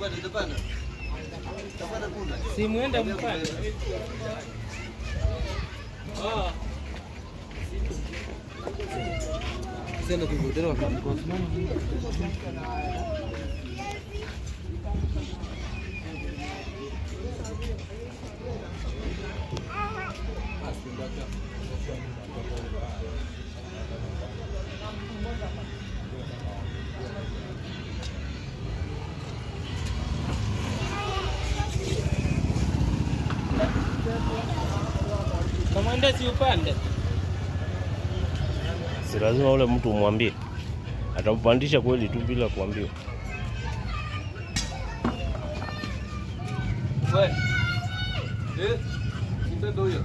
Si muende mpande. Ah. Sasa tukutane wakati kwa Kamanda si upande. Si lazima ule mtu umwambie, atampandisha kweli tu bila kuambiwa. We. Eh? Mbebe huyo.